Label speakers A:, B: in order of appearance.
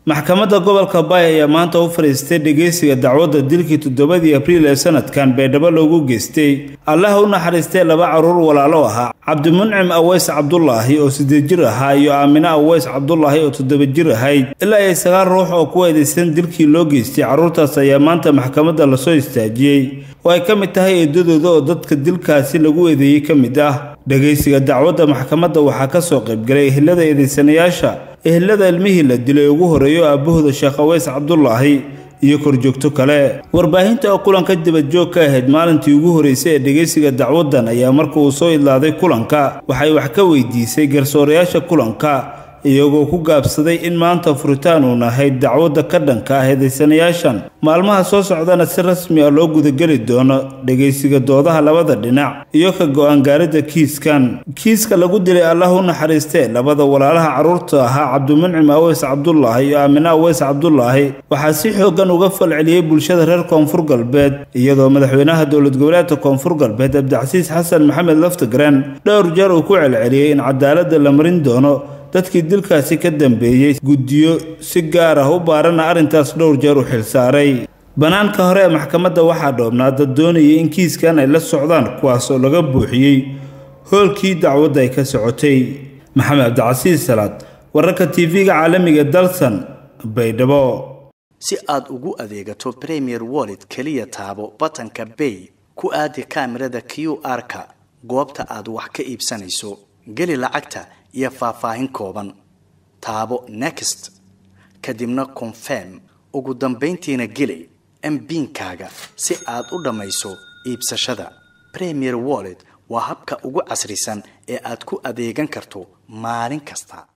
A: maxkamadda gobolka baay ayaa maanta u fadhiistay dhegeysiga dacwadda dilkii toddobadii abriil ee sanadkan baydhabo loogu geystay allaha u naxariistay laba carruur walaalo ahaa cabdimuncim aweys cabdulaahi oo siddeed jir ahaa iyo aamine aweys cabdulaahi oo toddoba jir ahayd ilaa ay sagaal ruux oo ku eedaysan dilkii loo geystay carruurtaas ayaa maanta maxkamadda lasoo istaajiyey oo ay ka mid tahay eedadooda oo dadka dilkaasi lagu eedeeyey ka mid ah dhegaysiga dacwadda maxkamadda waxaa ka soo qaybgalay ehelada eedaysanayaasha ehelada ilmihii la dilay ugu horreeyo aabbahooda sheekh aweys cabdulaahi iyo korjoogto kale warbaahinta oo kulanka dibadjoog ka ahayd maalintii ugu horreysay ee dhegaysiga dacwaddan ayaa marka uu soo idlaaday kulanka waxay wax ka weydiisay garsoorayaasha kulanka iyagoo ku gaabsaday in maanta furitaan uun ahayd dacwadda ka dhanka ah eedaysanayaashan maalmaha soo socdana si rasmi ah loo gudageli doono dhegaysiga doodaha labada dhinac iyo ka go-aan gaaridda kiiskan kiiska lagu dilay allah u naxariistee labada walaalaha carruurta ahaa cabdimuncim aweys cabdulaahi iyo aamine aweys cabdulaahi waxaa si xooggan uga falceliyey bulshada reer koonfur galbeed iyadoo madaxweynaha dowlad goboleedka koonfur galbeed cabdicasiis xasan maxamed laftigren dhowr jeer uu ku celceliyey in cadaaladda la marin doono dadkii dilkaasi ka dambeeyey guddiyo si gaar ah u baarana arrintaas dhowr jeer u xilsaaray bannaanka hore ee maxkamadda waxaa dhoobnaa dad doonayay in kiiskan ay la socdaan kuwaas oo laga buuxiyey hoolkii dacwadda ay ka socotay maxamed cabdicasiis salaad wararka tv-ga caalamiga dalsan baydhabo
B: si aad ugu adeegato premier wallet keliya taabo batanka bay ku aadi kaamirada q r-ka goobta aad wax ka iibsanayso geli lacagta iyo faahfaahin kooban taabo next kadibna confirm ugu dambayntiina geli mbiinkaaga si aad u dhammayso iibsashada premier wallet waa habka ugu casrisan ee aad ku adeegan karto maalin kasta